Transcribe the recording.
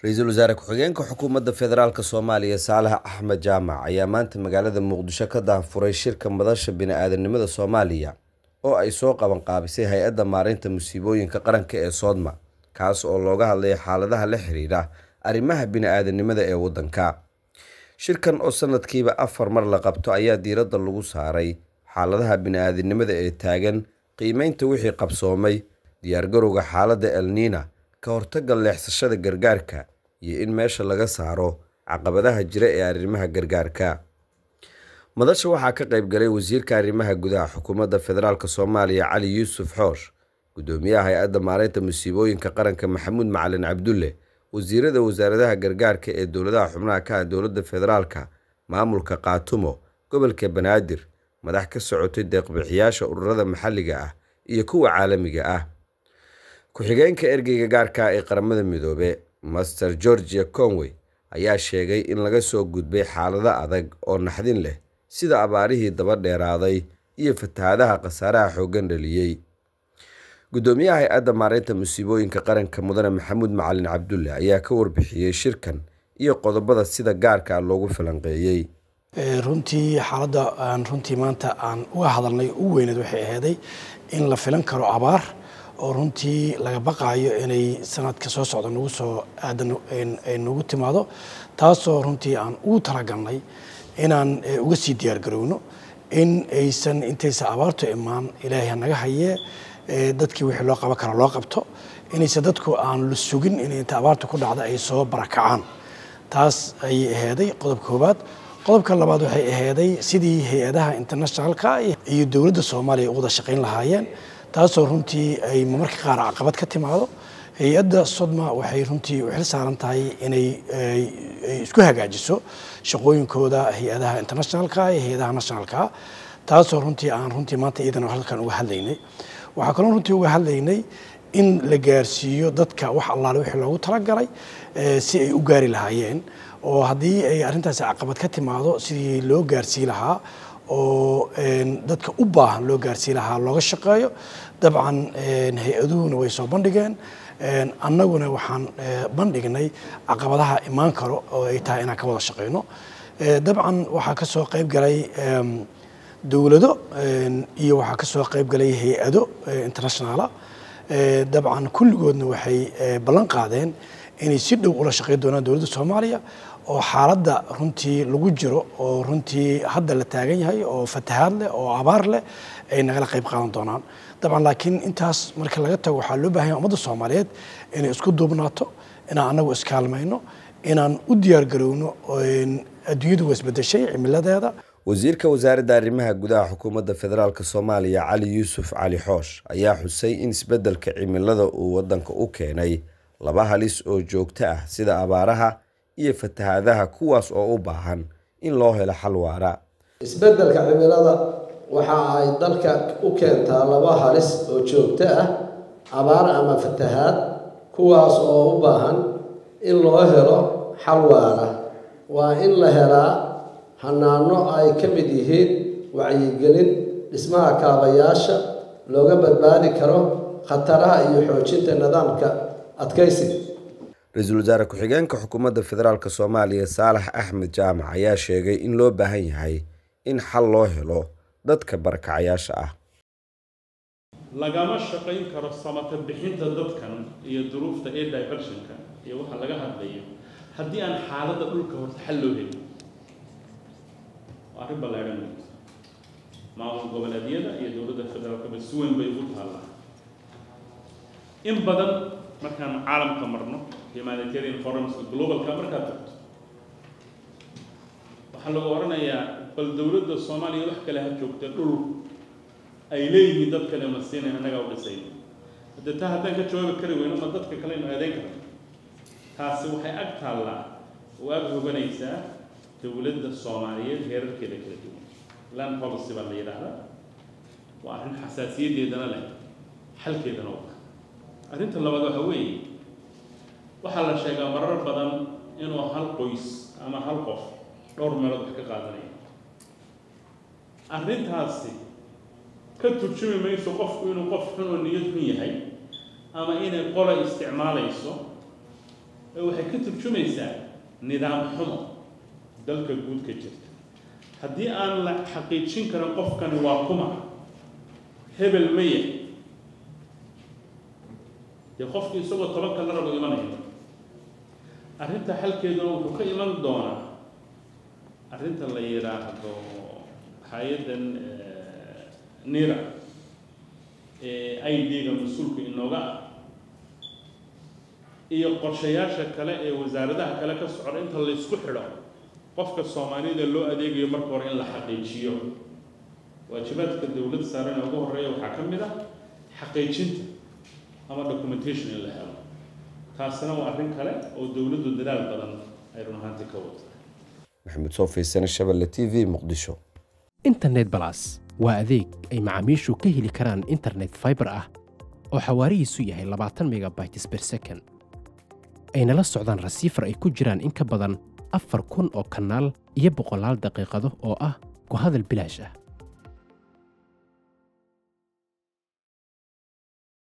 ra-iisul wasaare ku-xigeenka xukuumadda federaalk soomaaliya saalax axmed jaamac ayaa maanta magaalada muqdisho ka daahfuray shirka madasha bini-aadanimada soomaaliya oo ay soo qaban qaabisay hay-adda maareynta musiibooyinka qaranka ee soodma kaas oo looga hadlaya xaaladaha la xiriira arrimaha bini-aadanimada ee waddanka shirkan oo sanadkiiba afar mar la qabto ayaa diiradda lagu saaray xaaladaha bini-aadanimada ee taagan qiimeynta wixii qabsoomay diyaargarowga xaaladda elniina ka hortagga leexsashada gargaarka iyo in meesha laga saaro caqabadaha jira ee arrimaha gargaarka madasha waxaa ka qayb galay wasiirka arrimaha gudaha xukuumadda federaalk soomaaliya cali yuusuf xoosh gudoomiyaha hay-adda maareynta musiibooyinka qaranka maxamuud macalin cabdulle wasiirada wasaaradaha gargaarka ee dowladaha xubnaha ka ah dowladda federaalka maamulka kaatumo gobolka banaadir madax ka socotay deeqbixiyaasha ururada maxalliga ah iyo kuwa caalamiga ah ku-xigeenka ergeyga gaarka ee qaramada midoobe master georgia conway ayaa sheegay in laga soo gudbay xaalado adag oo naxdin leh sida abaarihii daba dheeraaday iyo fatahaadaha khasaaraha xooggan dhaliyey gudoomiyaha hay-adda maareynta musiibooyinka qaranka mudane maxamuud macalin cabdulle ayaa ka warbixiyey shirkan iyo qodobada sida gaarka loogu falanqeeyey runtii xaaladda aan runtii maanta aan uga hadalnay u weyneed waxay aheeday in la filan karo abaar oo runtii laga baqaayo inay sanadka soo socda nagu soo aadan ay nagu timaado taasoo runtii aan ugu talagalnay inaan uga sii diyaargarowno in aysan intaysa abaartu imaan ilaahay hanaga hayee dadkii wixii loo qaban kara loo qabto inaysan dadku aan la sugin in inta abaarta ku dhacda ay soo barakacaan taas ayay aheeday qodob koowaad qodobka labaad waxay aheeday sidii hay-adaha internationalka iyo dowladda soomaaliya u wada shaqayn lahaayeen taasoo runtii ay marmarka qaar caqabad ka timaado hay-adda sodma waxay runtii u xil saaran tahay inay isku hagaajiso shaqooyinkooda hay-adaha internationalka iyo hay-adaha nationalka taasoo runtii aan runtii maanta iyadana halkan uga hadlaynay waxaa kaloo runtii uga hadlaynay in la gaarsiiyo dadka wax allaale wixii loogu talagalay si ay u gaari lahaayeen oo haddii ay arrintaasi caqabad ka timaado sidii loo gaarsii lahaa oo dadka u baahan loo gaarsii lahaa looga shaqeeyo dabcan hay-aduhuna way soo bandhigeen annaguna waxaan bandhignay caqabadaha imaan karo oo ay tahay inaan ka wada shaqeyno dabcan waxaa ka soo qayb galay dowlado iyo waxaa ka soo qayb galay hay-ado internationaala dabcan kulligoodna waxay ballan qaadeen inay si dhow ula shaqeyn doonaan dowladda soomaaliya oo xaaladda runtii lagu jiro oo runtii hadda la taagan yahay oo fatahaad leh oo abaar leh ay nagala qayb qaadan doonaan dabcan laakiin intaas marka laga tago waxaa loo bahan yahay ummadda soomaaliyeed inay isku duubnaato inaan annagu iskaalmayno inaan u diyaargarowno adduunyadu waa isbedeshay cimiladeeda wasiirka wasaaradda arrimaha gudaha xukuumadda federaalk soomaaliya cali yuusuf cali xoosh ayaa xusay in isbeddelka cimilada uu waddanka u keenay laba halis oo joogto ah sida abaaraha iyo fatahaadaha kuwaas oo u baahan in loo helo xal waara isbeddelka cimilada waxa ay dalka u keentaa laba halis oo joogto ah abaar ama fatahaad kuwaas oo u baahan in loo helo xal waara waa in la helaa hanaano ay ka mid yihiin wacyigelin dhismaha kaabayaasha looga badbaadi karo khataraha iyo xoojinta nidaamka adkaysiga ra-iisul wasaare ku-xigeenka xukuumadda federaalk soomaaliya saalax axmed jaamac ayaa sheegay in loo baahan yahay in xal loo helo dadka barakacayaasha ah lagama shaqayn karo samata bixinta dadkan iyo duruufta ee diversionka iyo waxa laga hadlayo haddii aan xaaladda dhulka horta xal loo helin waa arrin ballaadhan wey maamul goboleedyada iyo dowladda federaalkaba si weyn bay ugu taallaa in badan markaan caalamka marno humanitarian forumska globalka markaad tagto waxaa lagu odhanayaa bal dowladda soomaaliya wax kale ha joogta dhul ay leeyihiin dad kale ma siinay annagaa u dhisay hadde taa haddaan ka jawaabi kari weyno ma dadka kale inu eedeyn karno taasi waxay ag taallaa oo ag hoganaysaa dowladda soomaaliyeed heerarkeeda kala duwan land policy baa la yidhaahdaa waa arrin xasaasiyadeedana leh xalkeedana u arrinta labaad waxa weeye waxaa la sheegaa marar badan inuu hal qoys ama hal qof dhowr meelood wax ka qaadanaya arrintaasi ka turjumi mayso qofku inuu qof xun oo niyad xun yahay ama inay qola isticmaalayso ee waxay ka turjumaysaa nidaam xumo dalka guud ka jirta haddii aan la xaqiijin karin qofkani waa kuma hebel maya dee qofkii isagoo tobanka la rabo imanaya arrinta xalkeeduna wuxuu ka iman doonaa arrinta la yidhaahdo hay-addan nira ee i d-ga mas-uulka inooga ah iyo qorshayaasha kale ee wasaaradaha kale ka socda inta laysku xidho qofka soomaalida loo adeegayo marka hore in la xaqiijiyo waajibaadka dowlad saaran ee ugu horreeya waxaa ka mid ah xaqiijinta ama documentation in la helo taasina waa arrin kale oo dowladdu dadaal badan ay run ahaantii ka wata maxamed soo fiirsane shabelle t v muqdisho internet balas waa adeeg ay macaamiishu ka heli karaan internet fiber ah oo xawaarihiisu yahay labaatan megabytes per second ayna la socdaan rasiifar ay ku jiraan in ka badan afar kun oo kanaal iyo boqolaal daqiiqado oo ah ku hadal bilaash ah